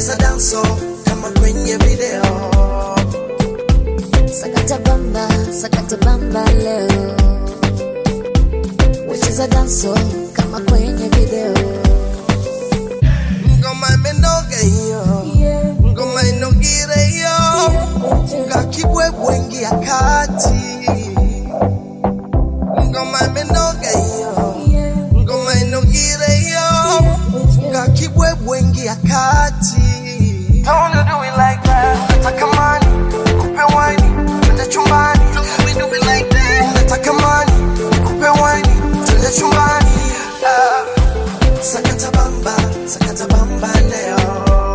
wecheza danso kama kwenye video Sakata bamba, sakata bamba leo. Wacheza danso kama kwenye video. ngoma imenoga hiyo ngoma inogire hiyo funga kibwebwe ingia kati ngoma imenoga hiyo ngoma inogire hiyo funga kibwebwe ingia kati Don't you do it like that. Nataka mani, kupe wine, twende chumbani. Don't you do it like that. Nataka mani, kupe wine, twende chumbani. Ah. Sakata bamba, sakata bamba leo.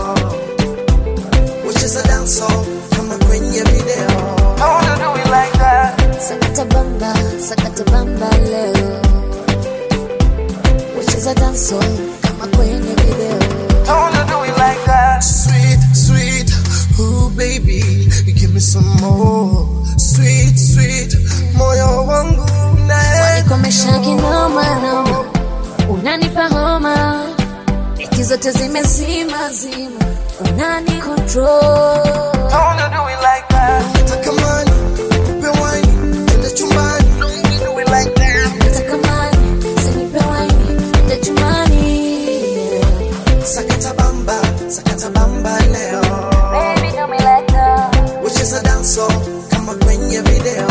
Wacheza danso kama kwenye video. Don't you do it like that. Sakata bamba, sakata bamba leo. Wacheza danso kama kwenye video. Don't you do it like that. Sweet, sweet, ooh baby, give me some more. Sweet, sweet, moyo wangu nae. Nikomesha kinoma noma, unanipa homa, wiki zote zimezima zima, unani control. Don't you do it like that. Nataka mani, kupe wine, twende chumbani. Don't you do it like that. Nataka mani, usinipe waini, twende chumbani. Sakata bamba, sakata bamba leo. Baby, do me like that. Wacheza danso kama kwenye video.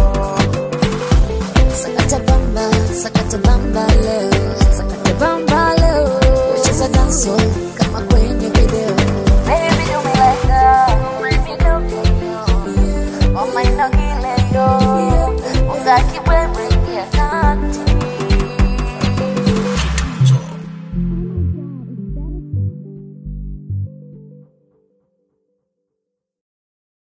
Sakata bamba, sakata bamba leo, sakata bamba leo. Wacheza danso kama kwenye video. Baby, do me like that. Baby, do me, yo. Oh my, no, yo. Unga kibwebwe